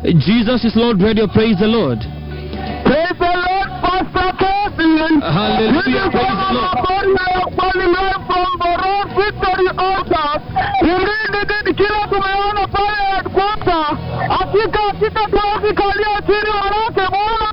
Jesus is Lord Radio. Praise the Lord. Praise the Lord, Pastor Kevin. Hallelujah. This is Praise the Lord. habari ya kweli live from Boron Victory Altar. Ilindi kila tumeona pale headquarter. Hakika hakika tunazikalia chini wanawake Bwana.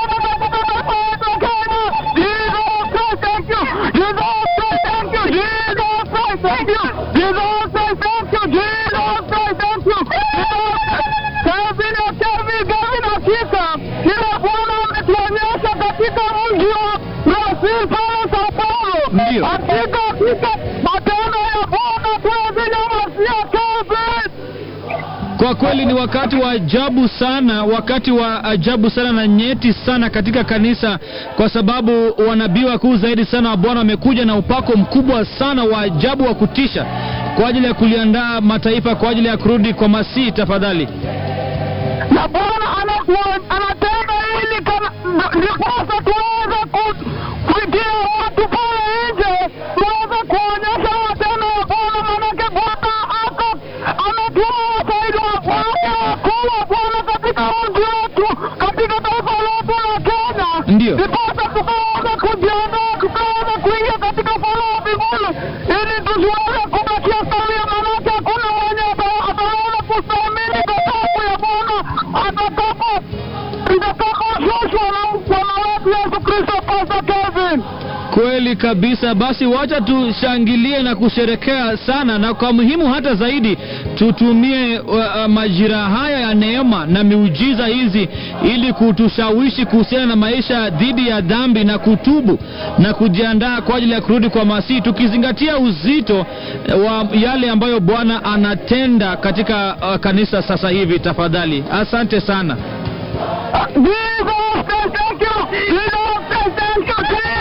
Jesus Christ, thank you. Jesus Christ, thank you. Jesus Christ, thank you. Jesus Christ, thank you. Jesus Christ, thank you. Kevin ya Kevin, Kevin hakika. Kila Bwana ametuonyesha katika mji wa Brazil pale Sao Paulo. Ndio. Hakika hakika matendo ya Bwana tunazinyamazia Kevin. Kwa kweli ni wakati wa ajabu sana, wakati wa ajabu sana na nyeti sana katika kanisa, kwa sababu wanabii wakuu zaidi sana wa Bwana wamekuja na upako mkubwa sana wa ajabu wa kutisha kwa ajili ya kuliandaa mataifa kwa ajili ya kurudi kwa Masihi. Tafadhali na Bwana anatua- anatenda hili kama ndiposa tuweze ku- kuitia watu pale nje, tuweze kuonyesha matendo ya Bwana, manake Bwana ako ametuma wasaidizi wake wakuu wa Bwana katika mji wetu, katika taifa letu la Kenya, Ndio. ndiposa tukaweza kujiandaa, tukaweza kuingia katika ufalme wa mbinguni, ili tusiweze kubakia salia, manake hakuna mwenye ata- ataweza kustahimili ghadhabu ya Bwana atakapo itakaposhushwa na Bwana wetu Yesu Kristo. Pastor Kevin. Kweli kabisa. Basi wacha tushangilie na kusherekea sana, na kwa muhimu hata zaidi tutumie uh, uh, majira haya ya neema na miujiza hizi ili kutushawishi kuhusiana na maisha dhidi ya dhambi na kutubu na kujiandaa kwa ajili ya kurudi kwa Masihi, tukizingatia uzito eh, wa yale ambayo Bwana anatenda katika uh, kanisa sasa hivi. Tafadhali, asante sana. Ndiyo